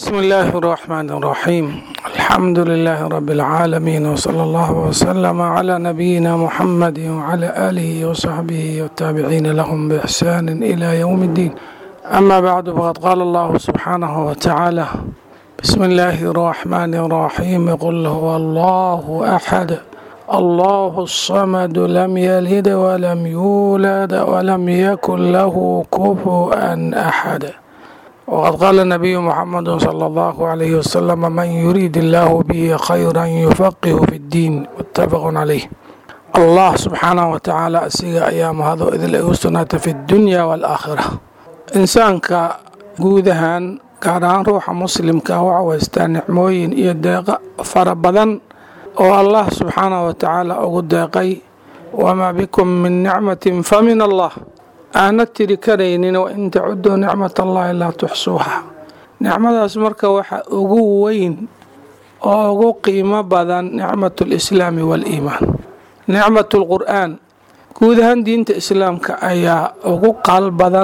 بسم الله الرحمن الرحيم الحمد لله رب العالمين وصلى الله وسلم على نبينا محمد وعلى آله وصحبه والتابعين لهم بإحسان إلى يوم الدين أما بعد فقد قال الله سبحانه وتعالى بسم الله الرحمن الرحيم قل هو الله أحد الله الصمد لم يلد ولم يولد ولم يكن له كفوا أحد وقد قال النبي محمد صلى الله عليه وسلم من يريد الله به خيرا يفقه في الدين متفق عليه الله سبحانه وتعالى asiga ayaa mahado idil ay u sugnaata fi اdunya wاlaakhira insaanka guud ahaan gaar ahaan ruuxa muslimka waxa haystaa nicmooyin iyo deeqa fara badan oo allah subxaanaه wa tacaala ugu deeqay wamaa bikum min nicmatin famin allah aana tiri karaynin wain tacuduu nicmat allahi laa tuxsuuha nicmadaas marka waxa ugu weyn oo ugu qiimo badan nicmat lislaami waaliimaan nicmat lqur'aan guud ahaan diinta islaamka ayaa ugu qaal badan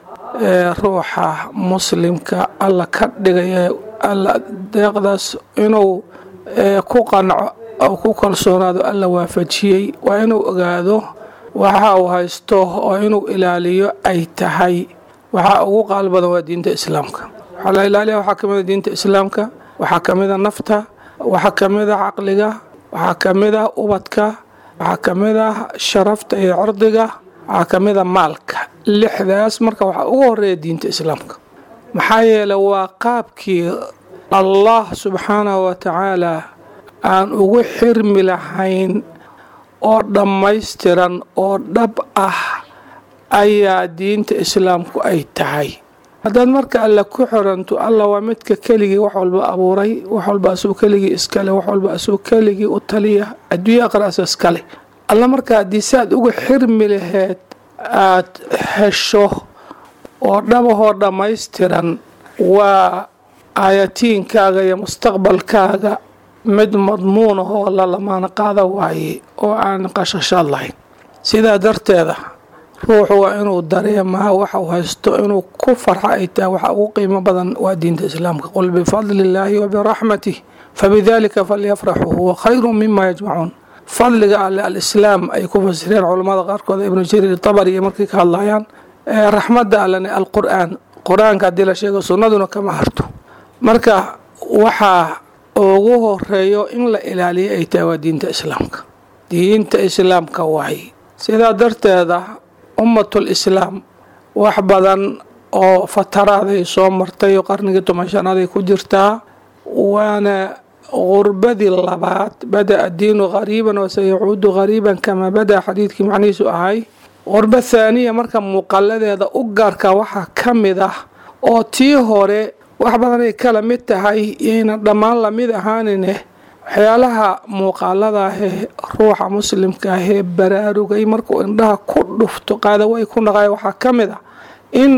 ee ruuxa muslimka alla ka dhigaya alla deeqdaas inuu ku qanco oo ku kalsoonaado alla waafajiyey waa inuu ogaado waxa uu haysto oo inuu ilaaliyo ay tahay waxaa ugu qaal badan waa diinta islaamka waxaa la ilaaliya waxaa ka mida diinta islaamka waxaa ka mida nafta waxaa ka mida caqliga waxaa ka mida ubadka waxaa ka mida sharafta iyo cirdiga waxaa ka mida maalka lixdaas marka waxaa ugu horeeya diinta islaamka maxaa yeeley waa qaabkii allah subxaanahu wa tacaala aan ugu xirmi lahayn oo dhammaystiran oo dhab ah ayaa diinta islaamku ay tahay haddaad marka alle ku xiranto alla waa midka keligii wax walba abuuray wax walba asuu keligii iskale wax walba asuu keligii u taliya adduunya aqraasa iskale alla marka haddii saad uga xirmi laheed aad hesho oo dhabahoo dhammaystiran waa aayatiinkaaga iyo mustaqbalkaaga mid madmuun ahoo la lamaana qaada waaye oo aan qashashaad lahayn sidaa darteeda ruuxu waa inuu dareemaa waxa uu haysto inuu ku farxa ay tahay waxa ugu qiimo badan waa diinta islaamka qul bifadli illaahi wa biraxmatih fabidalika falyafraxuu huwa khayru mima yajmacuun fadliga alle alislaam ay ku fasireen culammada qaarkood ibnu jariir tabari markay ka hadlayaan raxmadda allene alqur'aan qur-aanka haddii la sheego sunnaduna kama harto marka waxaa ugu horeeyo in la ilaaliyo ay tahay waa diinta islaamka diinta islaamka waay sidaa darteeda ummatul islaam wax badan oo fataraaday soo martay oo qarnigii toban shanaday ku jirtaa waana gurbadii labaad bada addiinu qariiban wasayacuudu qariiban kamaa bada xadiidkii macnihiisu ahay qurbo thaaniya marka muuqaladeeda u gaarka waxaa ka mid ah oo tii hore wax badanay kala mid tahay yayna dhammaan lamid ahaanine waxyaalaha muuqaaladaahee ruuxa muslimka ahee baraarugay markuu indhaha ku dhufto qaadaway ku naqay waxaa ka mid ah in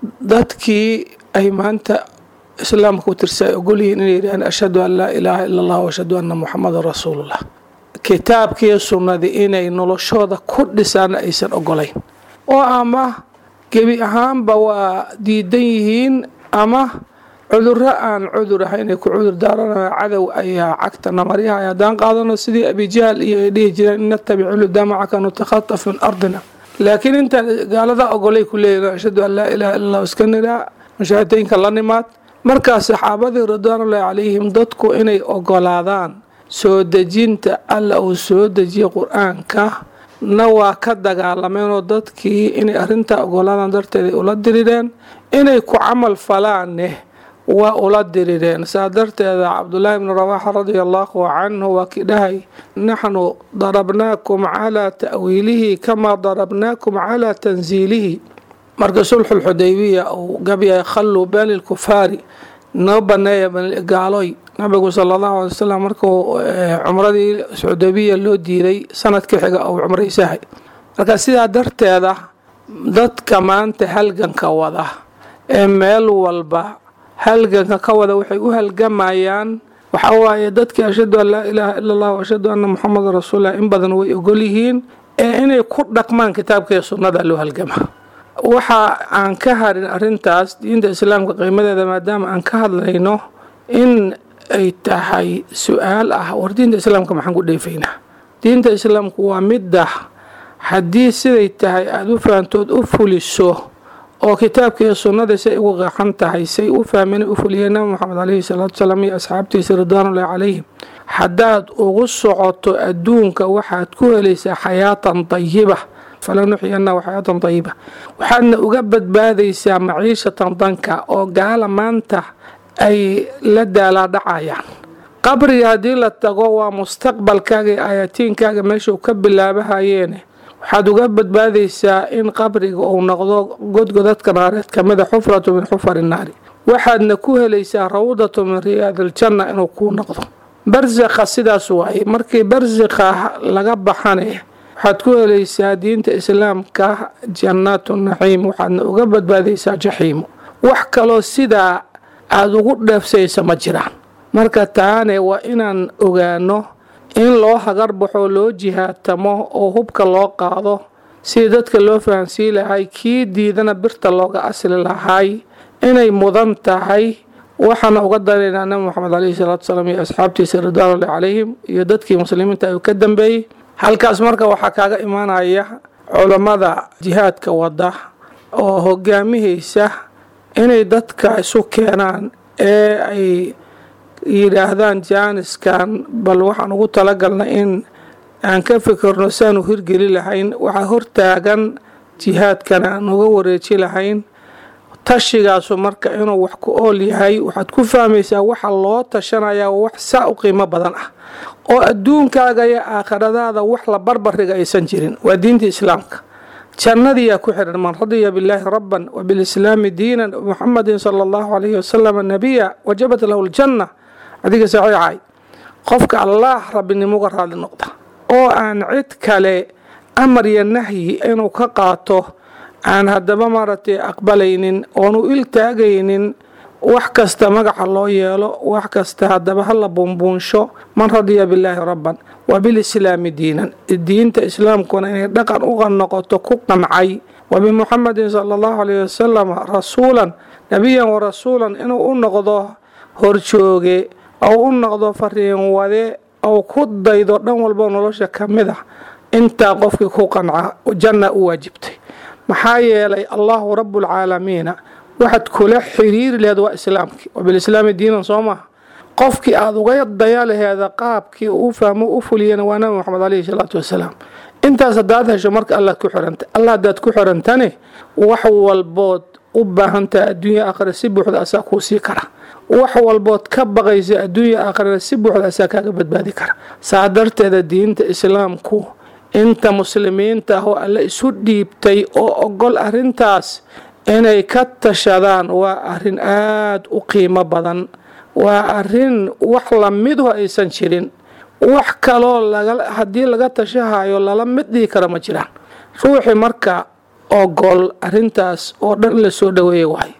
dadkii ay maanta islaamka u tirsa ay ogolyihiin inay yidhahaan ashhadu an laa ilaaha ila allah ashhadu anna muxamadan rasuulullah kitaabkiiyo sunnadii inay noloshooda ku dhisaan aysan ogolayn oo ama gebi ahaanba waa diidan yihiin ama cudurro aan cudur ah inay ku cudur daaranayo cadow ayaa cagtana maryaha haddaan qaadano sidii abijahl iyo ay dhihi jireen in natabic luda macaka nutakhataf min ardina laakiin intaan gaalada ogolay ku leeyihin ashhadu an laa ilaha illa allah iska niraa mushaahideynka la nimaad markaas saxaabadii ridwaanullahi calayhim dadku inay ogolaadaan soo dejinta alla uu soo dejiye qur-aanka na waa ka dagaalameenoo dadkii inay arrintaa ogolaadaan darteed ay ula dirireen inay ku camal falaanne waa ula dirireen saa darteeda cabdulaahi bni rawaaxa radia allahu canhu waa kii dhahay naxnu darabnaakum calaa ta'wiilihi kamaa darabnaakum calaa tansiilihi marka sulxulxudaybiya uu gabyahay khalluu beeni lkufaari noo baneeya gaaloy nabigu sala allahu alay wasalam markuu cumradii xudabiya loo diiday sanadka xiga uu cumraysahay marka sidaa darteeda dadka maanta halganka wada ee meel walba halganka ka wada waxay u halgamayaan waxaa waaye dadkii ashhadu an laa ilaaha ila allah ashhadu anna muxamadan rasuullah in badan way ogol yihiin ee inay ku dhaqmaan kitaabka iyo sunnada loo halgama waxa aan ka harin arintaas diinta islaamka qiimadeeda maadaama aan ka hadlayno in ay tahay su-aal ah war diinta islaamka maxaan ku dheefaynaa diinta islaamku waa midda haddii siday tahay aada u fahantood u fuliso oo kitaabka iyo sunnada say ugu qeexan tahay say u fahmeen u fuliyeen nabi moxamed caleyhi salaatu salaam iyo asxaabtiisa ridwaanullahi calayhim haddaad ugu socoto adduunka waxaad ku helaysaa xayaatan dayiba falanuxyanahu xayaatan dayiba waxaadna uga badbaadaysaa maciishatan danka oo gaala maanta ay la daalaadhacayaan qabriga haddii la tago waa mustaqbalkaaga iyo aayatiinkaaga meeshuu ka bilaabahayeene waxaad uga badbaadaysaa in qabriga uu noqdo godgodadka naareed kamida xufratu min xufari naari waxaadna ku helaysaa rawdatu min riyaadiljanna inuu kuu noqdo barsakha sidaas waaye markii barsakha laga baxane waxaad ku helaysaa diinta islaamka jannaatu naciim waxaadna uga badbaadaysaa jaxiimo wax kaloo sidaa aada ugu dheefsaysa ma jiraan marka taane waa inaan ogaano in loo hagar baxo loo jihaatamo oo hubka loo qaado sidii dadka loo fahansii lahay kii diidana birta looga asli lahay inay mudan tahay waxaana uga daraynaa nabi moxamed caleyhi salaatu salaam iyo asxaabtiisa ridwaanullahi calayhim iyo dadkii muslimiinta uu ka dambeeyey halkaas marka waxaa kaaga imaanaya culammada jihaadka wada oo hogaamihaysa inay dadka isu keenaan ee ay yidhaahdaan jaaniskan bal waxaan ugu talagalnay in aan ka fikirno saanu hirgeli lahayn waxaa hortaagan jihaadkana aan uga wareeji lahayn tashigaasu marka inuu wax ku ool yahay waxaad ku fahmaysaa waxa loo tashanaya wax saa u qiimo badan ah oo adduunkaaga iyo aakhiradaada wax la barbariga aysan jirin waa diinta islaamka jannadiyaa ku xihan man radiya billaahi rabban wabilislaami diinan muxamadin sala allahu calayhi wasalam nabiya wajabat lahu ljanna adiga saxiixay qofka allaah rabbinimuga raadli noqda oo aan cid kale amar iyo nahyi inuu ka qaato aan haddaba maaragtay aqbalaynin oonu il taagaynin wax kasta magaca loo yeelo wax kasta haddaba hala buunbuunsho man radiya billaahi rabban wa bilislaami diinan diinta islaamkuna inay dhaqan uga noqoto ku qancay wa bimuxamadin sala allahu alayhi wasalam rasuulan nebiyan wa rasuulan inuu u noqdo horjooge ou u noqdo fariin wade ou ku daydo dhan walbo nolosha ka mid ah intaa qofkii ku qanca janna u waajibtay maxaa yeelay allahu rabuulcaalamiina waxaad kula xiriiri laheed waa islaamkii waa bilislaami diinan soo maha qofkii aada uga daya laheeda qaabkii uu fahmo u fuliyana waa nabi moxamed caleyhi salaatu wasalaam intaas haddaad hesho marka allaad ku xiranta alla haddaad ku xirantane wax walbood u baahantaha adduunya aakhira si buuxda asaa kuu sii kara wax walbood ka baqaysa adduunya aakhirana si buuxda asaa kaaga badbaadi kara saa darteeda diinta islaamku inta muslimiinta ah oo alle isu dhiibtay oo ogol arintaas inay ka tashadaan waa arin aada u qiimo badan waa arin wax lamidu aysan jirin wax kaloo haddii laga tashahayo lala mid dhihi kara ma jiraan ruuxii marka ogol arintaas oo dhan la soo dhaweeya waay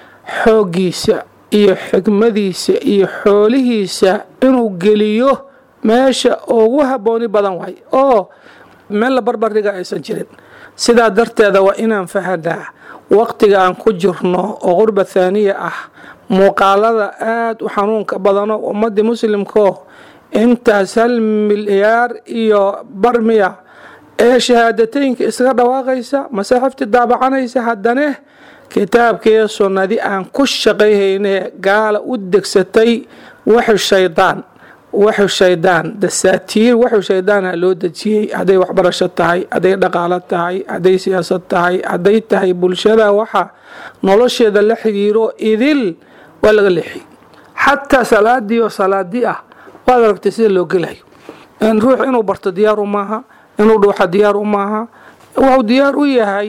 xooggiisa iyo xigmadiisa iyo xoolihiisa inuu geliyo meesha ugu habbooni badan waay oo meel la barbardhiga aysan jirin sidaa darteeda waa inaan fahanaa waqtiga aan ku jirno oo qurba thaaniya ah muuqaalada aada u xanuunka badano ummadii muslimkao intaas hal milyaar iyo barmiya ee shahaadateynka isaga dhawaaqaysa masaaxiftii daabacanaysa haddane kitaabkiiyo sunnadi aan ku shaqayhayne gaala u degsatay waxu shaydaan waxu shaydaan dasaatiir waxu shaydaana loo dejiyey hadday waxbarasho tahay hadday dhaqaalo tahay hadday siyaasad tahay hadday tahay bulshada waxa nolosheeda la xiriiro idil waa laga leexiyey xataa salaadii oo salaadi ah waad aragtay sida loo gelayo ruux inuu barto diyaar u maaha inuu dhuuxa diyaar u maaha wuxuu diyaar u yahay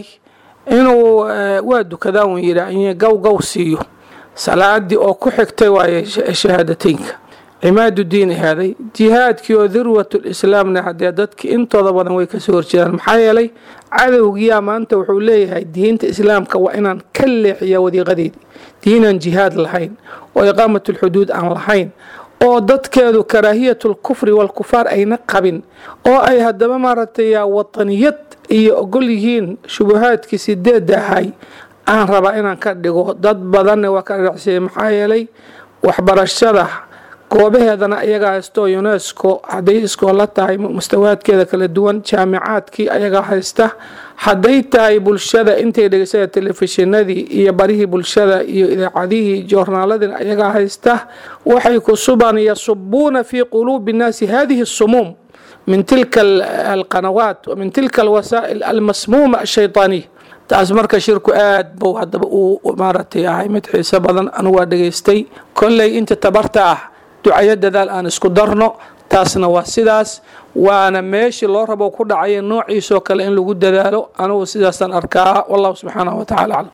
inuu waa dukadaa un yidhaa gaw gaw siiyo salaadii oo ku xigtay waaye shahaadateynka cimaadu diin ahaaday jihaadkii oo dirwatul islaamna haddee dadki intooda badan way kasoo horjeedaan maxaa yeelay cadowgiyaa maanta wuxuu leeyahay diinta islaamka waa inaan ka leexiya wadiiqadeedii diinaan jihaad lahayn oo iqaamatulxuduud aan lahayn oo dadkeedu karaahiyatulkufri walkufaar ayna qabin oo ay haddaba maaragtay wataniyad iyo ogol yihiin shubahaadkii sideedda ahay aan rabaa inaan ka dhigo dad badanna waa ka dhacsiiyey maxaa yeelay waxbarashada goobaheedana iyagaa haysto unesco hadday iskoola tahay mustawaadkeeda kala duwan jaamicaadkii ayagaa haysta hadday tahay bulshada intay dhegeysada telefishinadii iyo barihii bulshada iyo idaacadihii joornaaladina ayagaa haysta waxay kusuban yasubuuna fii quluubi nnaasi hadihi sumuum min tilka alqanawaat wa min tilka alwasaa'il almasmuuma ashaytaaniya taas marka shirku aad bou hadaba uu maaragtay ahay mid xiiso badan anigu waa dhegaystay kolley inta tabarta ah ducayo dadaal aan isku darno taasna waa sidaas waana meeshii loo rabo ku dhacaya noociisoo kale in lagu dadaalo anigu sidaasaan arkaa wallahu subxaanahu wa tacala aclam